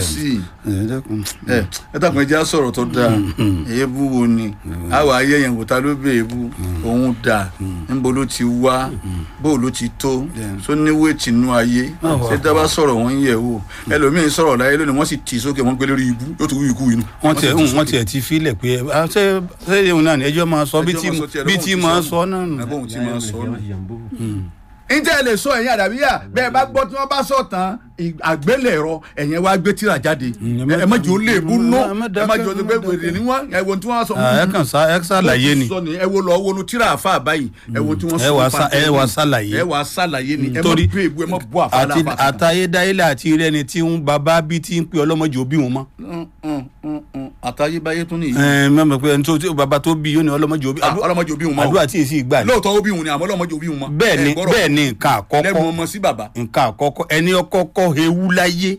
sí i ẹ dákun. ẹ ẹ dàpọ̀ ẹjẹ́ á sọ̀rọ̀ tó dáa èébú wo ni àwọn ayé yẹn kò ta ló bẹ èébú òun dà níbo ló ti wá bó ló ti tó tó níwé tìǹú ayé Ah, wà. ṣé dábàá sọ̀rọ̀ wọn yẹ̀ wò ẹlòmíín sọ̀rọ̀ láyé lónìí wọ́n sì tì í sókè wọ́n gbé lórí ibú yóò tún wí ikú inú. wọ́n tiẹ̀ sì tì í wọ́n sókè. tiẹ̀ ti filẹ̀ pé ẹ ah, ṣé ṣé ìhun náà ni ẹjọ́ máa sọ bí Ẹjọ́ tí máa sọ tiẹ̀, bí lóhùn tí ti máa sọ sọ náà nù. ẹ̀bùn tí máa sọ nù. Mm. ǹjẹ́ ẹ lè sọ ẹ̀yin àdàbíyà bẹ́ẹ̀ bá gbọ́ tí wọ́n bá sọ tán ì- àgbélẹ̀rọ ẹ̀yẹn wá gbé tíra jáde Mm, ẹ má jẹ́ ó lè bú nú ẹ má ẹ má jẹ́ ó dákẹ́, pé ẹ má wèrè ni wọ́n ẹ wo tí wọ́n sọ. Ah, ẹ kàn sá ẹ ṣàlàyé ni sọ ni ẹ wo lọ wọnú tíra àfa báyìí ẹ wo tí wọ́n ẹ sọ wá nípa sá- ẹ tẹ́lẹ̀. wá ṣàlàyé. ẹ wá ṣàlàyé ni ẹ má torí bú èbú ẹ má bú àfa àti láfa. àtayédáyélé àti rẹni tí ń bàbá bí tí ń pe ọlọ́mọdé òbí wọn mọ́. àtayébáyé tún nìyí ẹ mẹ́mọ̀ pé ẹni tó tí bàbá tó bí yóò ní ọlọ́mọdé òbí Ah, ọlọ́mọdé òbí wọn mọ́ o. àdúrà tí èsì ìgbà ni. lóòótọ́ ó bí wọn ni àmọ́ ọlọ́mọdé òbí wọn mọ́. bẹ́ẹ̀ ni Ẹ gbọ́dọ̀ bẹ́ẹ̀ ni nǹkan lẹ́nu àkọ́kọ́ ọmọ sí bàbá. nǹkan àkọ́kọ́ ẹni ọkọ́kọ́ ewu láyé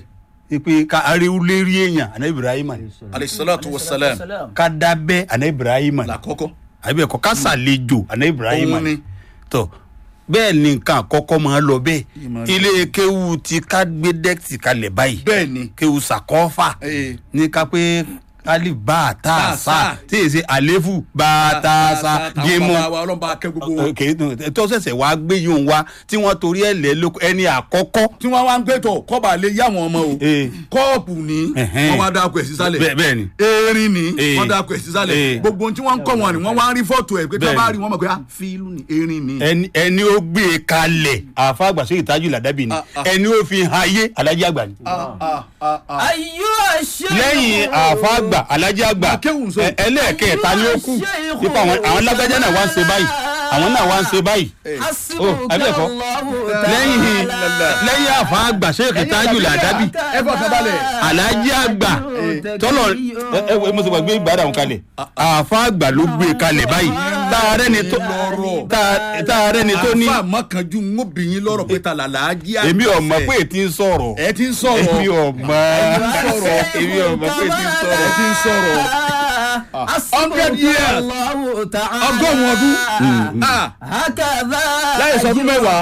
ẹ pé ká aréwu lérí èèyàn àná ibrahim ni alayhisalatu wasalam ká dábẹ́ àná ibrahim ni làkọ́kọ́ àbí ẹ̀kọ́ ká sàlejò àná ibrahim Òun ni ni. tọ́ bẹ́ẹ̀ ni nǹkan àkọ́kọ́ máa lọ bẹ́ẹ̀ Yìí máa lọ. ilé kéwu ti ká gbé dẹ́kìtì kalẹ̀ báyìí bẹ́ẹ̀ ni kéwu sàkọ́fà Eh. ní ká pé alif bá a tá a Tá a sá sá. tí èsì àléfù bá a tá a sá gémù bàbá wa ọlọ́mọba akẹ́ gbogbo wọn. kèé tó ṣẹ̀ṣẹ̀ wá gbé yóò wá tí wọ́n torí ẹ̀ lẹ́ lóko ẹni àkọ́kọ́ tí wọ́n wá ń gbé tọ̀ kọ́ba lè yá wọn ọmọ o Eh. kọ́ọ̀pù ní Ẹ̀hẹ́n. wọ́n wá dáko ẹ̀ sísàlẹ̀ bẹ́ẹ̀ bẹ́ẹ̀ ni erin ní Eh. wọ́n dáko ẹ̀ sísàlẹ̀ Eh. gbogbo ohun tí wọ́n ń kọ́ wọn ni wọ́n wá ń rí fọ́tò ẹ̀ pé tí wọ́n Bẹ́ẹ̀ bá ni. rí wọn mọ̀ pé ah fíìlù ni erin ni. ẹni ẹni ó gbé e kalẹ̀ àfa àgbàsó ìtajú làdábì ni Ah, ah. ẹni ó fi hàn ayé alájí àgbà ni. Ah, ah, ah, ah. ayú àṣẹ lẹ́yìn àfa àgbà alájí àgbà Akéwùn sọ. ẹ- ẹlẹ́ẹ̀kẹta ni ó kù nípa àwọn àwọn lágbájá náà wá ń ṣe báyìí àwọn náà wá ń ṣe báyìí. Oh, àbí ẹ̀kọ́? lẹ́yìn lẹ́yìn àfa àgbà sèkè tájú làdábì ẹ bọ̀ kábàlẹ̀. alájí àgbà tọ́lọ̀ ẹ ẹ wo- mo sì gbàgbé ìgbàdà òun kalẹ̀ àfa àgbà ló gbé e kalẹ̀ báyìí tààrẹ́ ni tó Lọ́rọ̀. tàà- tààrẹ́ ni tó ní àfa mọ́kànjú ń ó bìyín lọ́rọ̀ pé ta làlá á jí àgbà èmi ò mọ̀ fẹ́. pé ètí ń sọ̀rọ̀ ẹ ti ń sọ̀rọ̀ èmi ò mọ̀ sọ̀rọ̀. èmi ò mọ̀ pé ètí ń sọ̀rọ̀ ẹ ti ń sọ̀rọ̀ hundred years ọgọ́rùn-ún ọdún Ah, Láyé sọdún mẹ́wàá.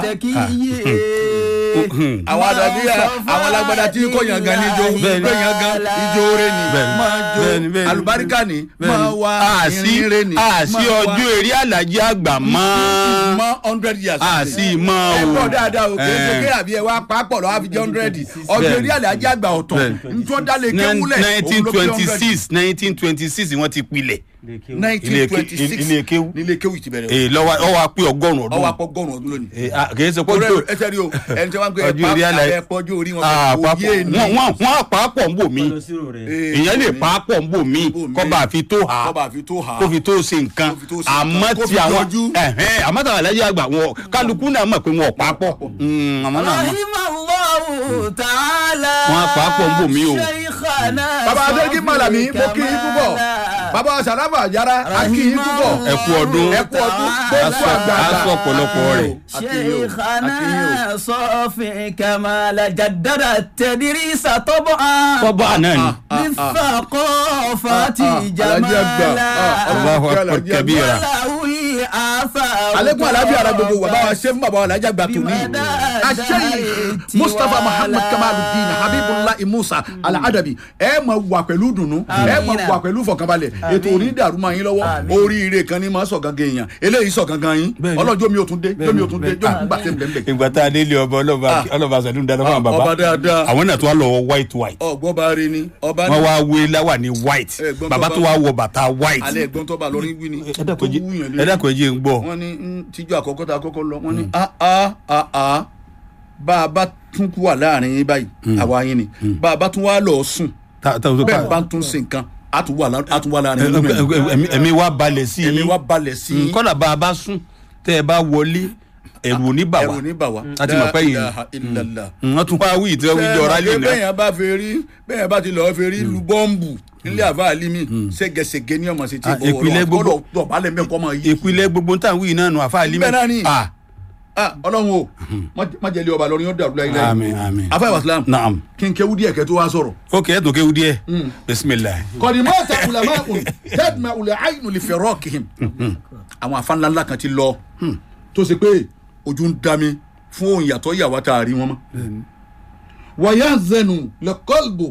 àwọn àdàbíyà àwọn alágbádá tí kò yàn gan níjó Bẹ́ẹ̀ni. kò yàn gan ijó rẹ ni Bẹ́ẹ̀ni. máa Bẹ́ẹ̀ni, jó bẹ́ẹ̀ni. alùbáríkà ni máa wá àṣì ìrìn rẹ ni àṣì máa wá. ọjọ́ eré alájí àgbà mọ́ mọ hundred years. àṣì mọ́ ẹ o pọ̀ dáadáa o kì í ṣe Eh. pé àbí ẹ wá pàápọ̀ lọ́wọ́ àfi jẹ́ hundred ọjọ́ Bẹ́ẹ̀ni. eré àlàjì àgbà ọ̀tọ̀ Bẹ́ẹ̀ni. nítorí dálé kéwúlẹ̀ nineteen twenty six nineteen twenty six wọ́n ti pilẹ̀ nineteen twenty six ilé kéwú. nílé kéwú ti bẹ̀rẹ̀ èè lọ́wọ́ ọwọ́ apẹ́ ọgọ́rùn-ún ọwọ́ ọdún apọ̀gọ́rùn ọdún lónìí. Èè, à, kì í ṣe pé torí ojú ẹ tẹ́lẹ̀ o ẹni tí wọ́n ń gbé Ọjọ́ orí àlàyé. ẹ pọ́jú orí wọn àpapọ̀ kò yé ni. wọ́n wọ́n wọ́n àpapọ̀ ń bò mí Eh, èèyàn lè pàápọ̀ ń bò mí bò mí. kọ́ba àfi tó hà kọ́ba àfi tó hà. kó fi tó ṣe nǹkan Kó fi tó ṣe nǹkan. àmọ́ Kó ti fi àwọn yọjú. ẹ̀hẹ́n, àmọ́ tàwọn alájẹ́ àgbà wọn kálukú náà mọ̀ pé wọn ò pàápọ̀ Mm, àmọ́ náà mọ̀. wọn pàápọ̀ ń bò mí o. bàbá adéjì malami mo kí yín púpọ̀ bàbá sàràfà àjàrà a kí yín púpọ̀ ẹ kú ọdún ẹ kú ọdún gbogbo Aṣọ- àgbààgbà. aṣọ ọ̀pọ̀lọpọ̀ rẹ̀. شيخنا صافي كمال جدد التدريس طبعا tọ́ba náà ni بالثقافة Ah, ah, Alhaji Àgbà. Ah, جمالا Allahu akbar Alhaji Àgbà. kabira ولوي آثار alekun alabi ara gbogbo wa bá wa ṣe fún bàbá wa alájà gbà tó ní aṣẹ́yìn mustapha muhammad kamaludin habibullah musa aladabi ẹ máa wà pẹ̀lú dùnú ẹ máa wà pẹ̀lú fọkànbalẹ̀ ètò onídàrú máa yín lọ́wọ́ oríire kan ní máa sọ gangan èèyàn eléyìí sọ gangan yín Bẹ́ẹ̀ni. ọlọ́jọ́ mi ò tún dé jọ́ mi ò tún dé jọ́ mi gbà tẹ́ ń bẹ̀ ìgbà tá a délé ọba ọlọ́ba Ah. ọlọ́ba sàdúrà dáná fún àwọn ọba bàbá dáadáa àwọn náà tó wá lọ wọ white white ọgbọ́n bá rí ni ọba wọ́n ní wá wé láwà ní white Eh, gbọ́n tó bàbá bá- tó wá wọ bàtà white alẹ́ ẹ̀gbọ́n tó bá lọ rí wí ni ẹ tó dákun ẹ wúyàn jẹ́- lé ẹ dákun ẹ jẹ́ ń gbọ́ wọ́n ní ń tíjú àkọ́kọ́ tá a kọ́kọ́ lọ wọ́n ní a a a a bá a bá tún kú wà láàrin yín báyìí àwa yín ni bá a bá tún wá lọ sùn Ta- ta- ta- bẹ́ẹ̀ bá tún ṣe nǹkan a tún wà lá- a tún wà láàrin yín ẹ- ẹ- ẹ̀mí- ẹ̀mí wa balẹ̀ sí ẹ̀mí yín wa balẹ̀ sí yín kọ́nà bá a bá sùn tẹ́ ẹ bá wọlé ẹ̀rù ò ní bà wá ẹ̀rù ní bà wá a ti mọ̀ pé yìí La ilaha illallah. wọ́n tún wá wí ìtẹ́ wí jọ rálì bẹ́ẹ̀ náà bẹ́ẹ̀ bá fẹ́ rí bẹ́ẹ̀ bá ti lọ́ọ́ fẹ́ rí lu bọ́ǹbù nílé àfa àlímì ségesège ní ọmọ sí ti Ah, ìpìlẹ̀ gbogbo- dọ̀bálẹ̀ mẹ́kọ́ máa yí. ìpìlẹ̀ gbogbo táwọn wí náà nù àfa àlímẹ̀ Bẹ́ẹ̀ náà ni. ah Ah, ọlọ́run o má- má jẹ́ ilé ọba lọ́rin yóò dàrú láyé láyé. àmín àmín afa ìwàsílám naam kí n kéwú díẹ̀ kẹ́ tó wá sọ̀rọ̀. ok ẹ tún kéwu díẹ̀ bisimilayi kọ̀dìmọ́ ta ulama un tẹ́tùmá ulẹ̀ àyìnú lè fẹ̀rọ̀ kìhìm. àwọn afánláńlá kan ti lọ tó ṣe pé ojú ń dami fún òun yàtọ̀ yàwá tá a rí wọn mọ́. wàyà zẹnu lẹ́kọ́lbù